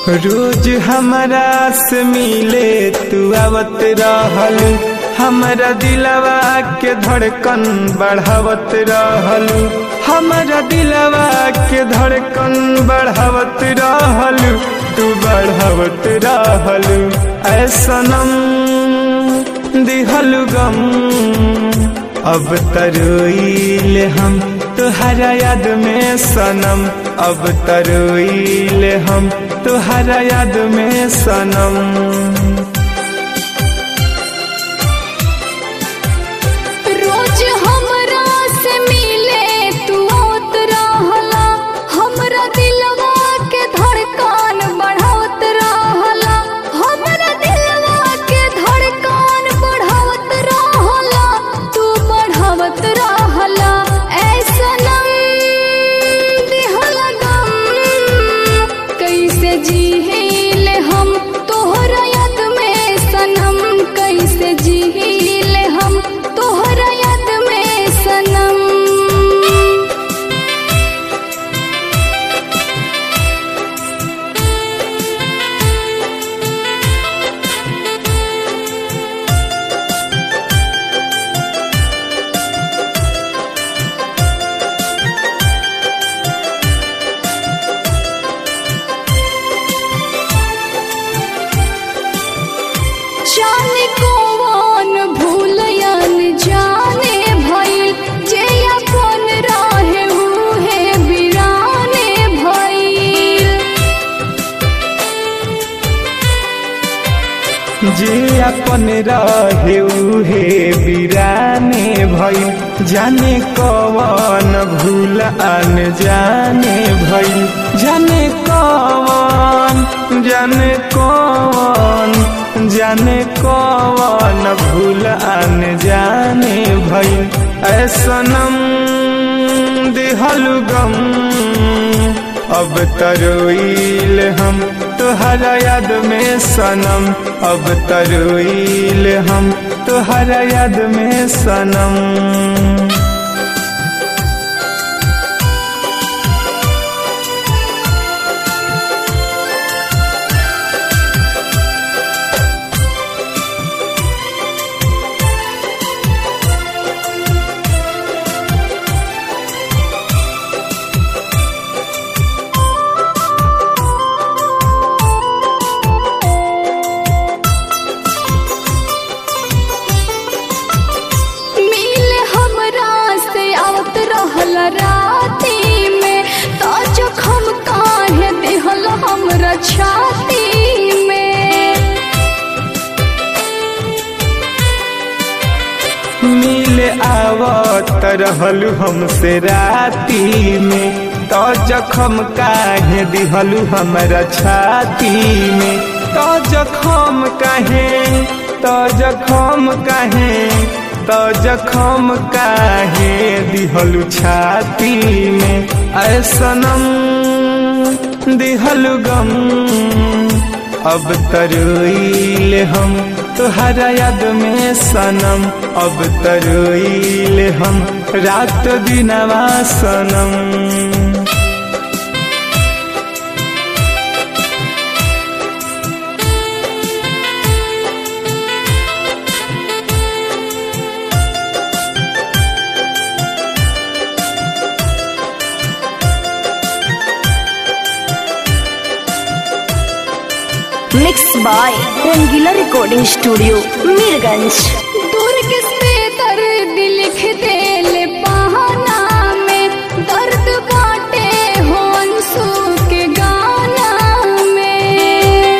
रोज हमरा से मिले तू आवत रहल हमरा दिलवा के धड़कन बढ़ावत रहल हमरा दिलवा के धड़कन बढ़ावत रहल तू बढ़ावत रहल ऐसनम दिहल गम अब तरोइल हम तुहरा याद में सनम अब तरोइल हम तुहरा याद में सनम रोज हमरा से मिले तू आवत रहला हमरा दिलवा के धड़कन बढ़ावत रहला हमरा दिलवा के धड़कन बढ़ावत रहला तू बढ़ावत रहला ऐसनम दिहल गम कैसे जीले हम तोहरा याद में सनम कैसे जीले हम तोहरा याद में सनम जाने कौन भूलयन जाने भइल जे अपन रहे उहे बिराने भइल जे अपन रहे उहे बिराने भइल जाने कवन भूल अन जाने भइल जाने कवन जाने कवन जाने कवन भूल अन जाने भइल ऐसनम दिहल गम अब तरोइल हम तुहरा याद में सनम अब तरोइल हम तुहरा याद में सनम मिल हमरा से आवत रहल राती में तो जखम काहे दिहल हमरा छाती में मिल आवत रहलू हमसे राती में तो जखम काहे दिहलू हमरा छाती में तो जखम काहे तो जखम काहे तो जखम काहे दिहलू छाती में ऐसनम दिहलू गम अब तरोइल हम तुहरा याद में सनम अब तरोइल हम रात दिनवा सनम mix by Rangeela recording studio Mirganj दुर्ग से दर्द लिख देले बहाना में दर्द बाटे हो अंसू के गाना में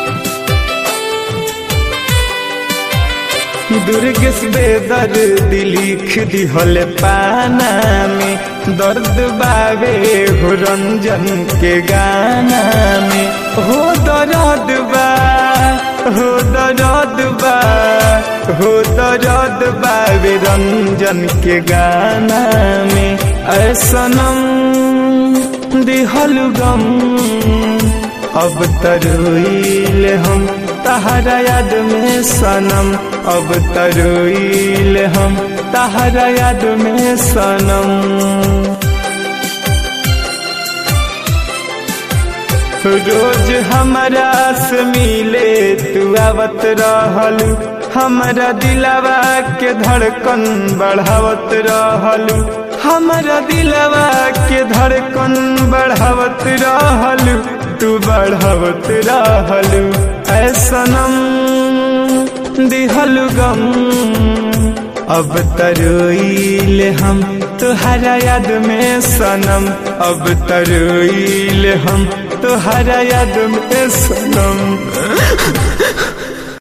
दुर्ग से दर्द लिख दिहल पाना में दर्द बावे हो रंजन के गाना में हो दर्द बा हो दर्द बा हो दर्द बावे रंजन के गाना में ऐसनम दिहल गम अब तरोइल हम तहरा याद में सनम अब तरोइल हम तहरा याद में सनम रोज हमरा से मिले तू आवत रहलू हमरा दिलवा के धड़कन बढ़ावत रहलू हमरा दिलवा के धड़कन बढ़ावत रहलू तू बढ़ावत रहलू ऐसनम दिहलू गम अब तरोइल हम तुहरा याद में सनम अब तरोइल हम तुहरा याद में सनम